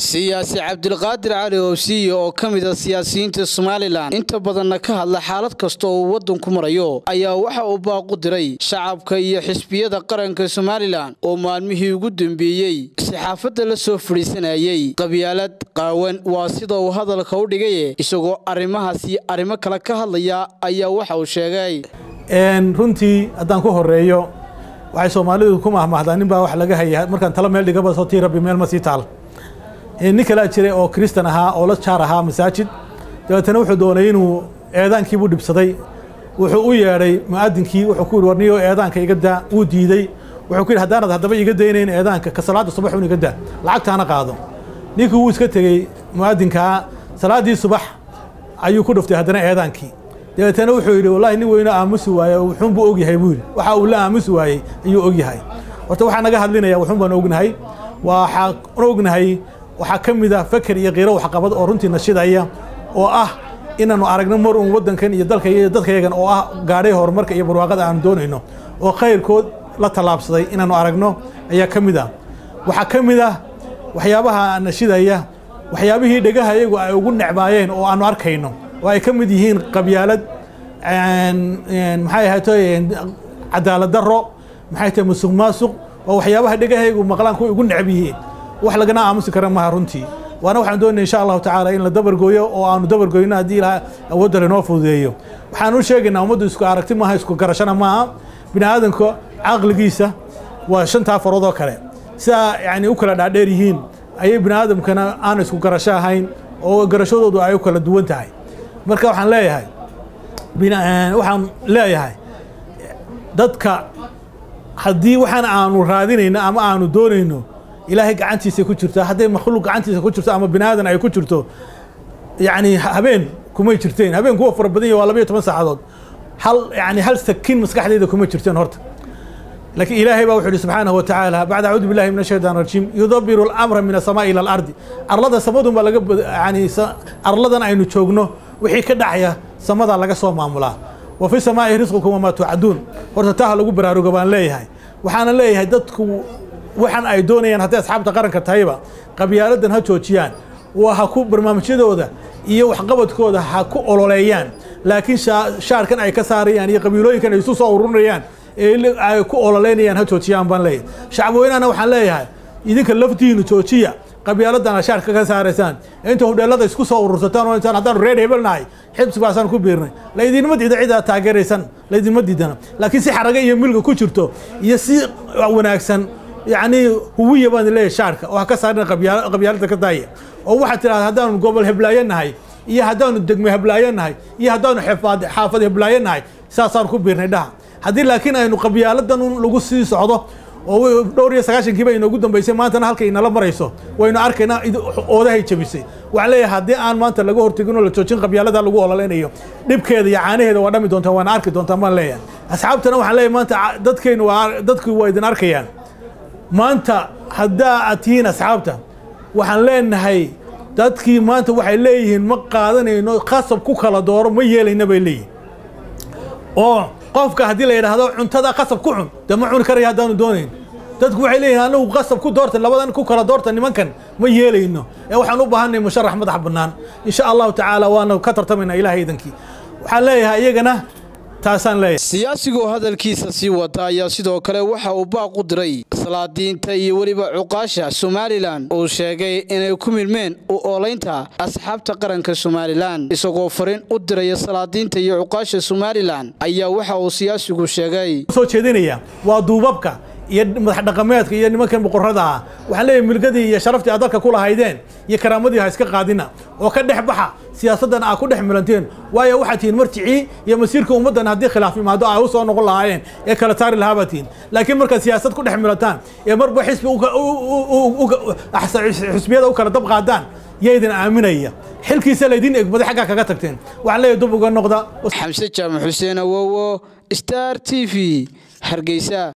siyaasi cabdilqaadir cali owsiye oo ka mid a siyaasiyiinta somalilan inta badanna ka hadla xaalad kasta oo uu waddanku marayo ayaa waxa uu baaqu diray shacabka iyo xisbiyada qaranka somalilan oo maalmihii ugu dambeeyey saxaafadda la soo fadhiisanayey qabyaalad qaawan waa sida uu hadalka u dhigaye isagoo arrimahaasi arrimo kale ka hadlaya ayaa waxa uu sheegay runtii haddaan ku horeeyo waxay soomaalidu ku mahmahdaa nin baa wax laga haya markaan talo meel dhigaba soo tii rabbi meel ma sii taal nin kalaa jiray oo kristan ahaa oo la jaar ahaa masaajid dabeetana wuxuu doonay inuu eedaankiibuu dhibsaday wuxuu u yeedhay mu'adinkii wuxuu ku yidhi warniyo eedaanka iga daa wuu diidey wuxuu ku yidhi haddaanad haddaba iga daynayn eedaanka ka salaadda subax un iga daa lacagtaana qaado ninkii wuu iska tegey mu'adinkaa salaaddii subax ayuu ku dhuftay haddana eedaankii dabeetana wuxuu yidhi wallahi nin weyno aamusi waaye wuxuunbuu ogyahay buu yidhi waxa uu la aamusi waayey ayuu ogyahay horta waxaa naga hadlinaya wuxuun baan ognahay waxaan ognahay waxaa ka mid a feker iyo kiiro waxqabad oo runtii nashidaya oo ah inaannu aragno mar uun waddankan iyo dalka iyo dadkayagan oo ah gaadhay horumarka iyo barwaaqada aanu doonayno oo khayrkood la tallaabsaday inaannu aragno ayaa ka mid ah waxaa ka mid ah waxyaabaha nashidaya waxyaabihii dhegaha iyagu ay ugu necbaayeen oo aanu arkayno oo ay ka mid yihiin qabyaalad maxay ahayto cadaalad daro maxay tahay musuq maasuq oo waxyaabaha dhegahaygu maqlaan kuwa ugu necb yihiin wax lagana aamusi kara maha runtii waana waxaan doonaya insha allahu tacaala in la dabargooyo oo aanu dabargoyno haddii ilaha awoodda lainoo fududeeyo waxaan u sheegaynaa ummaddu isku aragti maaha isku garashana maaha bini aadanka caqligiisa waa shantaa farood oo kale sidaa yani u kala dhaadheer yihiin ayay bini aadamkana aan isku garasho ahayn oo garashadoodu ay u kala duwan tahay marka waxaan leeyahay waxaan leeyahay dadka haddii waxaan aanu raadinayno ama aanu doonayno ilaahay gacantiisa ku jirto hadday makhluuq gacantiisa ku jirto ama bini aadan ay ku jirto yani habeen kumay jirteen habeen kuwa fara badan ya waa labayo toban saacadood hal yani hal sakiin maskaxdayda kuma jirteen horta laakiin ilaahay baa wuxuu yihi subxaanahu wa tacaala bacda acuudu billahi min ashaytaan rajiim yudabiru alamra min asamaa ila alardi arlada samadun baa laga yani arladan aynu joogno wixii ka dhacaya samadaa laga soo maamulaa wa fi samaa'i risqukum wamaa tuucaduun horta taa ha lagu baraaruga baan leeyahay waxaana leeyahay dadku waxaan ay doonayaan hadday asxaabta qaranka tahayba qabyaaladan ha joojiyaan waa ha ku barnaamijyadooda iyo waxqabadkooda ha ku ololeeyaan laakiin shaarkan ay ka saarayaan iyo qabiilooyinkan ay isu soo ururinayaan ee ay ku ololeynayaan ha joojiyaan baan leeyahay shacabweynahana waxaan leeyahay idinka laftiinu joojiya qabyaaladan a shaarka ka saaraysaan inta hudheelada isku soo urursataan oo intaan haddaanu reer hebelnahay xibsi baasaan ku biirnay laydinma diida cid aad taageeraysan laydinma diidana laakiin si xaraga iyo milga ku jirto iyo si wanaagsan yacni huwiya baan leeyahay shaarka oo ha ka saarina qabyaalada ka daaya oo waxaad tidhahda haddaanu gobol heblaayo nahay iyo haddaanu degme heblaayo nahay iyo haddaanu xaafad heblaayo nahay saasaan ku biirnay dhaha haddii laakiin aynu qabyaaladan lagu sii socdo oo dhowr iyo sagaashankiiba inoogu dambaysay maantana halkay inala marayso waynu arkaynaa oodahay jabisay waxaan leeyahay haddii aan maanta laga hortegin oo la joojin qabyaalada lagu ololeynayo dhibkeeda iyo caanaheeda waa dhami doontaa waana arki doontaa baan leeyahay asxaabtana waxaan leeyahay maanta dadkaynu waa dadku waa idin arkayaan maanta haddaa aad tihiin asxaabta waxaan leenahay dadkii maanta waxay leeyihiin ma qaadanayno khasab ku kala dooro ma yeelayna bay leeyihin oo qofka haddii la yidhaahdo cuntada qasab ku cun dee ma cuni karaya haddaanu doonayn dadku waxay leeyihin anagu qasab ku doorta labadan ku kala doorta nimankan ma yeelayno ee waxaan u baahanay musharax madax bannaan insha allahu tacaala waana ka tartamaynaa ilahay idankii waxaan leeyahay iyagana taasaan leeyahay siyaasigoo hadalkiisa sii wata ayaa sidoo kale waxa uu baaq u diray salaadiinta iyo weliba cuqaasha somalilan uu sheegay inay ku milmeen u oolaynta asxaabta qaranka somalilan isagoo fariin u diraya salaadiinta iyo cuqaasha somalilan ayaa waxa uu siyaasigu sheegay soo jeedinaya waa duubabka iyo madax dhaqameedka iyo nimankan boqorrada ah waxaan leeyahay milgadii iyo sharaftii aad dalka ku lahaydeen iyo karaamadii ha iska qaadina oo ka dhex baxa siyaasaddan aa ku dhex milanteen waayo waxaad tihiin marjicii iyo masiirka ummaddan haddii khilaaf imaado ay u soo noqon lahaayeen ee kala saari lahaa baad tihiin laakiin markaad siyaasad ku dhex milataan ee marba xisbi xisbiyada u kala dab qaadaan yaydin aaminaya xilkiisa laydin egmaday xaggaa kaga tagteen waxaan leeyahay dub uga noqda xamse jaamac xuseen awowo star t v hargeysa